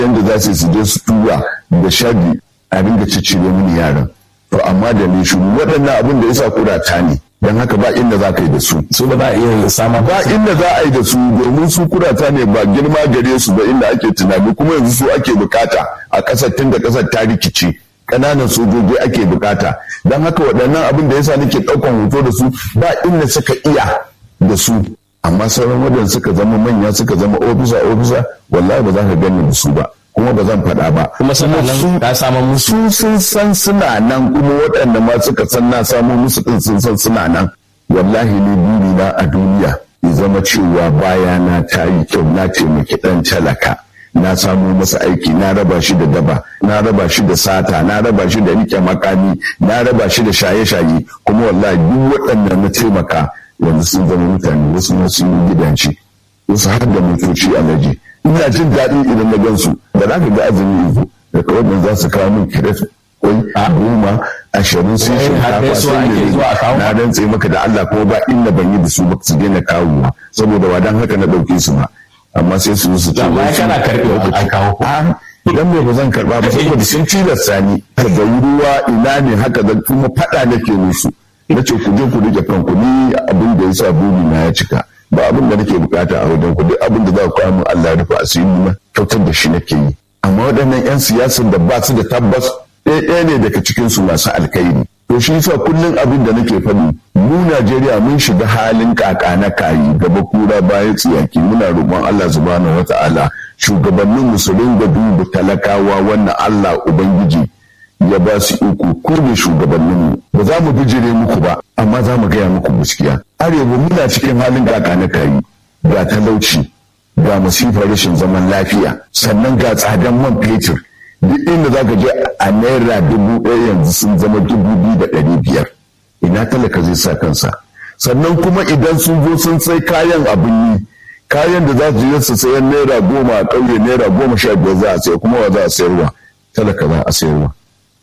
yadda za su je su tura da shari a ringa ciccire mini yaran to amma da ni shuru waɗannan abin da yasa kurata ne don haka ba inda za ka yi da su su ba za a iya sama ba inda za a yi da su domin su kurata ne ba girma gare su ba inda ake tunani kuma yanzu su ake bukata a ƙasar tun da ƙasar ta rikice ƙananan sojoji ake bukata don haka waɗannan abin da yasa nake ɗaukan hoto da su ba inda suka iya da su amma sauran waɗanda suka zama manya suka zama ofisa ofisa wallahi ba za ka gani da su ba kuma ba zan faɗa ba kuma suna nan ka samu musu su sun san suna nan kuma waɗanda ma suka san na samu musu ɗin sun san suna nan wallahi ne buri na a duniya ya zama cewa baya na ta yi kyau na taimaki ɗan talaka na samu masa aiki na raba shi da daba na raba shi da sata na raba shi da rike makami na raba shi da shaye-shaye kuma wallahi duk waɗanda na taimaka yanzu sun zama mutane wasu ma sun yi gidanci wasu har da motoci alaji ina jin daɗi idan na gansu da za ka ga azumi yanzu da kawai za su kawo min kiret kwai goma ashirin sun shinkafa sun yi na rantse maka da Allah ko ba inda ban yi da su ba su daina kawowa saboda wadan haka na ɗauke su ma amma sai su su ce amma kana karɓe a kawo idan me ba zan karɓa ba saboda sun tilasta ni daga ruwa ina ne haka da kuma faɗa nake musu na ce ku je ku rike kanku ni abin da ya sa buri na ya cika ba abin da nake bukata a wajen ku duk abin da za ku kawo min Allah rufe asiri na kyautar da shi nake yi amma waɗannan 'yan siyasan da ba su da tabbas ɗaya ne daga cikin su masu alkhairi to shi yasa kullum abin da nake faɗi mu Najeriya mun shiga halin kaka na kayi gaba kura bayan tsiyaki muna roƙon Allah subhanahu wata'ala shugabannin musulun da dubu talakawa wannan Allah ubangiji ya ba su iko ku ne shugabanninmu ba za mu bijire muku ba amma za mu gaya muku gaskiya arewa muna cikin halin kaka na kayi ga talauci ga masifar rashin zaman lafiya sannan ga tsadan man fetur duk inda za ka je a naira dubu ɗaya yanzu sun zama dubu biyu da ɗari biyar ina talaka zai sa kansa sannan kuma idan sun zo sun sai kayan abin yi kayan da za su je su sayan naira goma a ƙauye naira goma sha biyar za a sayar kuma wa za a sayarwa talaka za a sayarwa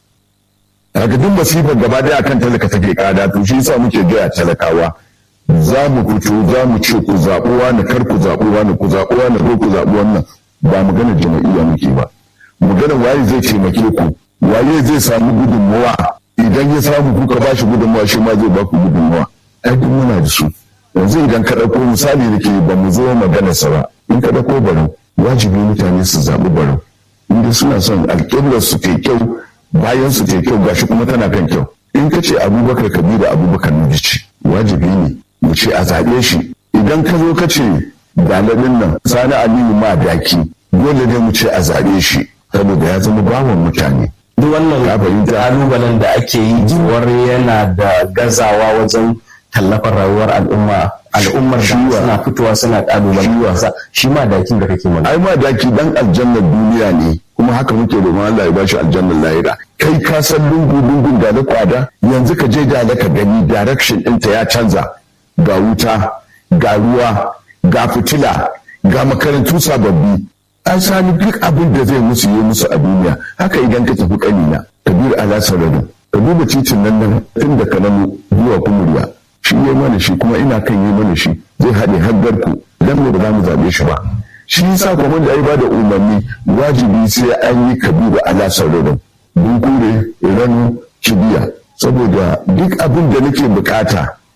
daga duk masifar gaba daya akan talaka take kada to shi yasa muke gaya talakawa za mu fito za mu ce ku zaɓi wani kar ku zaɓi wani ku zaɓi wani ko ku zaɓi wannan ba magana jama'iyya muke ba magana waye zai taimake ku waye zai samu gudunmawa idan ya samu kuka ba shi gudunmawa shi ma zai ba ku gudunmawa ai duk muna da su yanzu idan ka ɗauko misali da ke ba mu zo magana sa ba in ka ɗauko barau wajibi mutane su zaɓi barau inda suna son alƙiblar su ta kyau bayan su ta kyau gashi kuma tana kan kyau in ka ce abubakar kabiru abubakar nujici wajibi ne mu ce a zaɓe shi idan ka zo ka ce galibin nan sani aliyu ma daki dole ne mu ce a zaɓe shi saboda ya zama bawan mutane duk wannan kalubalen da ake yi cewar yana da gazawa wajen tallafar rayuwar al'umma al'ummar da suna fitowa suna kalubalen shi ma dakin da kake mana ai ma daki dan aljannar duniya ne kuma haka muke roƙon Allah ya bashi aljannar lahira kai ka san lungu lungun da na kwada yanzu ka je da ka gani direction ɗinta ya canza ga wuta ga ruwa ga fitila ga makarantu sababbi an sami duk abin da zai musu yi musu a duniya haka idan ka tafi kanina kabir ala sararin ka duba titin nan nan tun da kanamu zuwa kumuriya shi yi mana shi kuma ina kan yi mana shi zai haɗe haggar ku dan ne ba za mu zaɓe shi ba shi yasa kuma da ya bada umarni wajibi sai an yi kabiru ala sararin bunkure ranu kibiya saboda duk abin da nake bukata